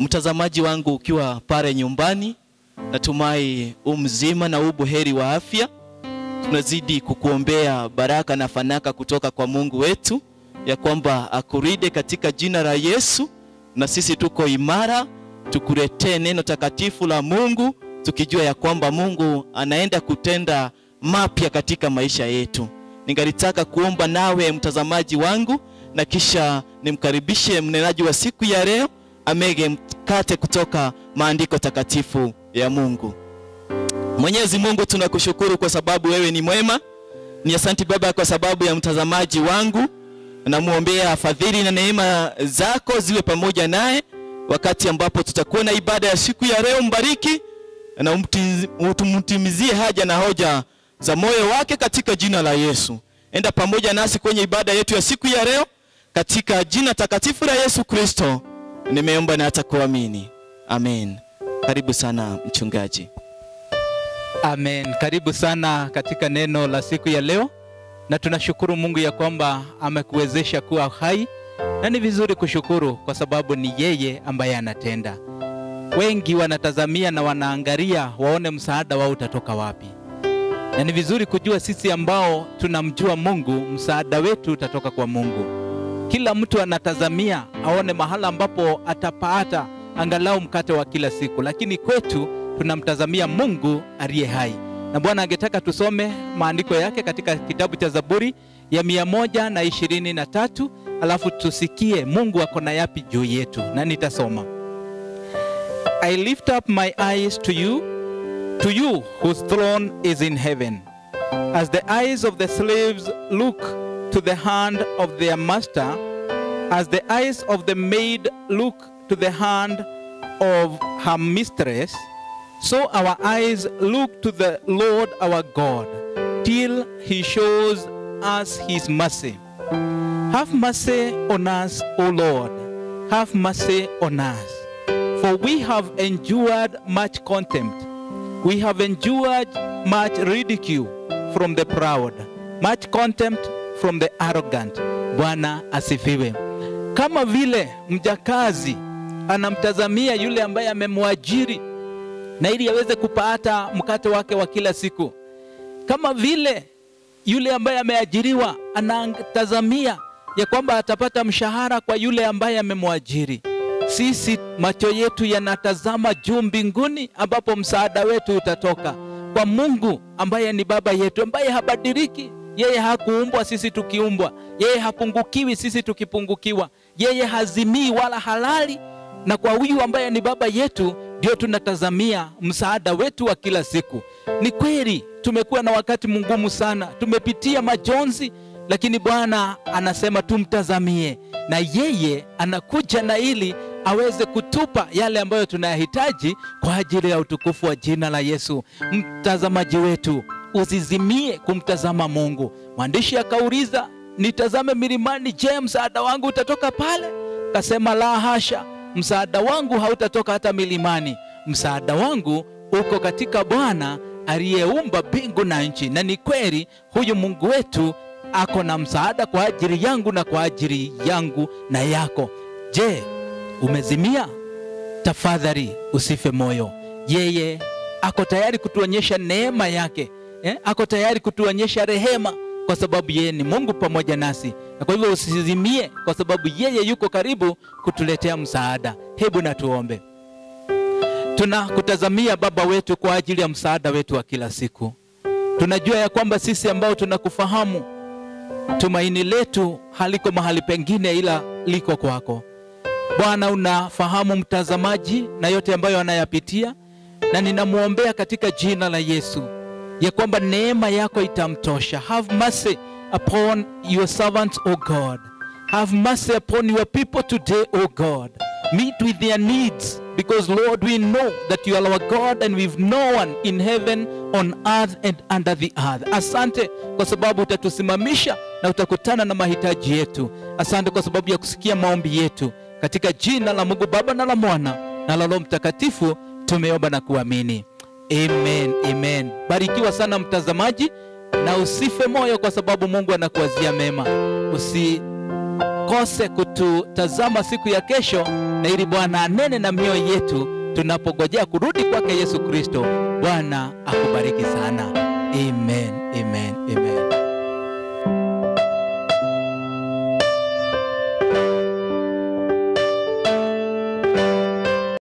Mtazamaji wangu ukiwa pale nyumbani, natumai u mzima na u buheri wa afya. Tunazidi kukuombea baraka na fanaka kutoka kwa Mungu wetu, ya kwamba akuride katika jina la Yesu, na sisi tuko imara, tukuletee neno takatifu la Mungu, tukijua ya kwamba Mungu anaenda kutenda mapya katika maisha yetu. Ningalitaka kuomba nawe mtazamaji wangu, na kisha nimkaribishe mnenaji wa siku ya leo amege mkate kutoka maandiko takatifu ya Mungu. Mwenyezi Mungu, tunakushukuru kwa sababu wewe ni mwema. Ni asanti Baba kwa sababu ya mtazamaji wangu, namwombea fadhili na neema zako ziwe pamoja naye wakati ambapo tutakuwa na ibada ya siku ya leo. Mbariki na umtimizie haja na hoja za moyo wake katika jina la Yesu. Enda pamoja nasi kwenye ibada yetu ya siku ya leo katika jina takatifu la Yesu Kristo nimeomba na hata kuamini, amen. Karibu sana mchungaji. Amen. Karibu sana katika neno la siku ya leo, na tunashukuru Mungu ya kwamba amekuwezesha kuwa hai, na ni vizuri kushukuru kwa sababu ni yeye ambaye anatenda. Wengi wanatazamia na wanaangalia waone msaada wao utatoka wapi, na ni vizuri kujua sisi ambao tunamjua Mungu, msaada wetu utatoka kwa Mungu. Kila mtu anatazamia aone mahala ambapo atapata angalau mkate wa kila siku, lakini kwetu tunamtazamia Mungu aliye hai. Na Bwana angetaka tusome maandiko yake katika kitabu cha Zaburi ya mia moja na ishirini na tatu alafu tusikie Mungu ako na yapi juu yetu, na nitasoma I lift up my eyes to you, to you whose throne is in heaven. As the eyes of the slaves look to the hand of their master, as the eyes of the maid look to the hand of her mistress, so our eyes look to the Lord our God, till he shows us his mercy. Have mercy on us, O Lord, have mercy on us. For we have endured much contempt, we have endured much ridicule from the proud, much contempt from the arrogant. Bwana asifiwe. Kama vile mjakazi anamtazamia yule ambaye amemwajiri na ili aweze kupata mkate wake wa kila siku, kama vile yule ambaye ameajiriwa anatazamia ya kwamba atapata mshahara kwa yule ambaye amemwajiri. Sisi macho yetu yanatazama juu mbinguni, ambapo msaada wetu utatoka kwa Mungu ambaye ni baba yetu, ambaye habadiliki. Yeye hakuumbwa sisi tukiumbwa, yeye hapungukiwi sisi tukipungukiwa, yeye hazimii wala halali. Na kwa huyu ambaye ni baba yetu ndio tunatazamia msaada wetu wa kila siku. Ni kweli tumekuwa na wakati mgumu sana, tumepitia majonzi, lakini Bwana anasema tumtazamie, na yeye anakuja na ili aweze kutupa yale ambayo tunayahitaji kwa ajili ya utukufu wa jina la Yesu. Mtazamaji wetu usizimie kumtazama Mungu. Mwandishi akauliza, nitazame milimani, je, msaada wangu utatoka pale? Kasema, la hasha, msaada wangu hautatoka hata milimani. Msaada wangu uko katika Bwana aliyeumba mbingu na nchi. Na ni kweli huyu Mungu wetu ako na msaada kwa ajili yangu na kwa ajili yangu na yako. Je, umezimia? Tafadhali usife moyo. Yeye ako tayari kutuonyesha neema yake eh? Ako tayari kutuonyesha rehema kwa sababu yeye ni Mungu pamoja nasi, na kwa hivyo usizimie, kwa sababu yeye yuko karibu kutuletea msaada. Hebu na tuombe. Tunakutazamia Baba wetu kwa ajili ya msaada wetu wa kila siku. Tunajua ya kwamba sisi ambao tunakufahamu, tumaini letu haliko mahali pengine ila liko kwako Bwana. Unafahamu mtazamaji na yote ambayo anayapitia, na ninamwombea katika jina la Yesu ya kwamba neema yako itamtosha. Have mercy upon your servants, O God. Have mercy upon your people today, O God. Meet with their needs because Lord, we know that you are our God and we've no one in heaven, on earth and under the earth. Asante kwa sababu utatusimamisha na utakutana na mahitaji yetu. Asante kwa sababu ya kusikia maombi yetu katika jina la Mungu Baba na la Mwana na la Roho Mtakatifu tumeomba na kuamini. Amen, amen. Barikiwa sana mtazamaji, na usife moyo kwa sababu Mungu anakuwazia mema. Usi usikose kututazama siku ya kesho, na ili Bwana anene na mioyo yetu tunapogojea kurudi kwake Yesu Kristo. Bwana akubariki sana. Amen, amen, amen.